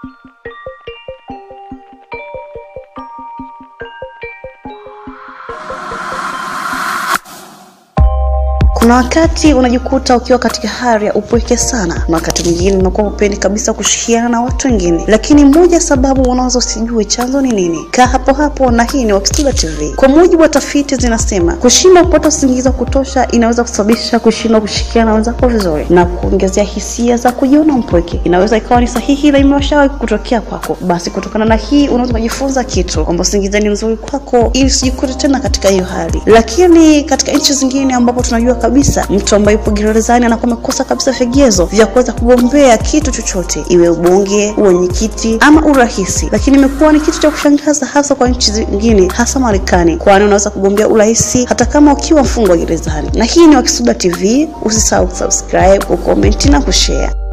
Kuna wakati unajikuta ukiwa katika hali ya upweke sana, na wakati mwingine unakuwa hupendi kabisa kushikiana na watu wengine, lakini moja sababu unaweza usijue chanzo ni nini. Kaa hapo hapo, na hii ni Wakisuda TV. Kwa mujibu wa tafiti zinasema, kushindwa kupata usingizi wa kutosha inaweza kusababisha kushindwa kushikiana na wenzako vizuri na kuongezea hisia za kujiona mpweke. Inaweza ikawa ni sahihi na imeshawahi kutokea kwako. Basi kutokana na hii unaweza kujifunza kitu kwamba usingizi ni mzuri kwako, ili usijikute tena katika hiyo hali. Lakini katika nchi zingine ambapo tunajua kabisa mtu ambaye yupo gerezani anakuwa amekosa kabisa vigezo vya kuweza kugombea kitu chochote, iwe ubunge, uwenyekiti ama urahisi. Lakini imekuwa ni kitu cha kushangaza hasa kwa nchi zingine, hasa Marekani, kwani unaweza kugombea urahisi hata kama ukiwa mfungwa gerezani. Na hii ni Wakisuda TV, usisahau kusubscribe, kucomment na kushare.